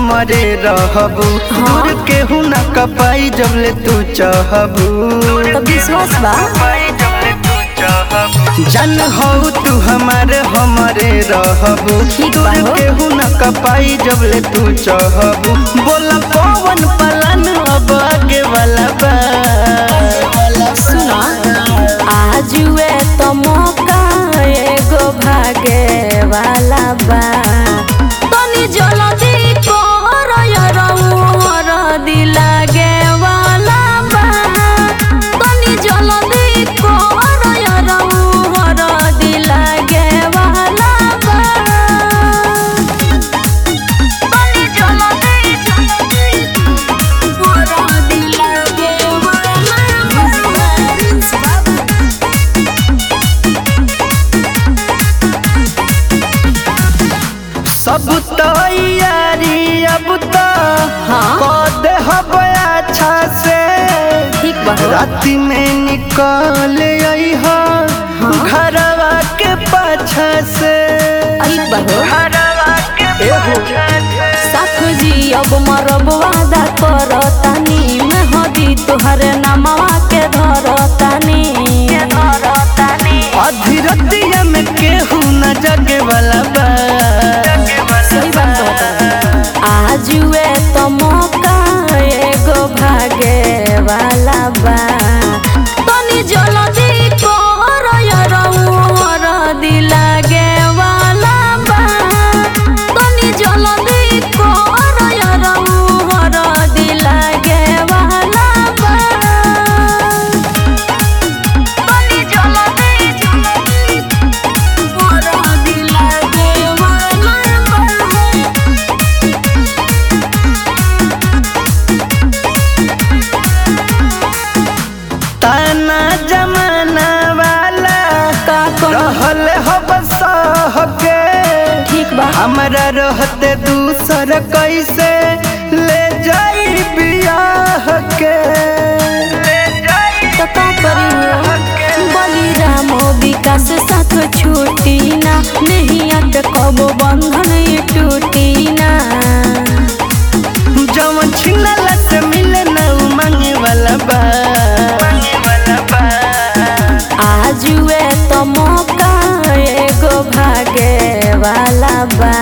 हमरे रहबू दूर केहू न कपाई जब ले तू चाहबू तो विश्वास बा जन हो तू हमारे हमरे रहबू ठीक बा दूर हो। केहू न कपाई जब ले तू चाहबू बोला पवन पलन अब आगे वाला बा सुना आजुए तो मौका एगो भागे वाला बा तनी जल्दी कर यरौर दिलागे वाला बा तनी जल्दी कर यरौर दिलागे वाला बा तनी जल्दी जल्दी कर दिलागे वाला बा सब तैयारी अब तो हाँ। कर दे हब अच्छा से ठीक बा हो। राति में निकल आई हो घरवा के पाछा से ठीक बा हो। घरवा के पाछा से साथ जी अब मरब वादा करतानी मेहदी तोहरे नामवा के धरतानी अधीरतिया में केहू न जगे वाला बा सही बात कहता आजुए तो मौका एगो भागे वाला बा तनी जल्दी कर यरौर दिलागे वाला बा तनी जल्दी कर यरौर दिलागे वाला बा तनी जल्दी जल्दी कर दिलागे वाला बा ताना जमाना वाला का करो रहल हब सह के ठीक बा हमरा रहते दूसर कैसे ले जाई बियाह के तो का करी बलिराम विकास साथ छूटी ना नहीं अट कबो बंधन ये टूटी ना जवन छिनला से मिले न उ मांगे वाला बा आजुए तो मौका एगो भागे वाला बा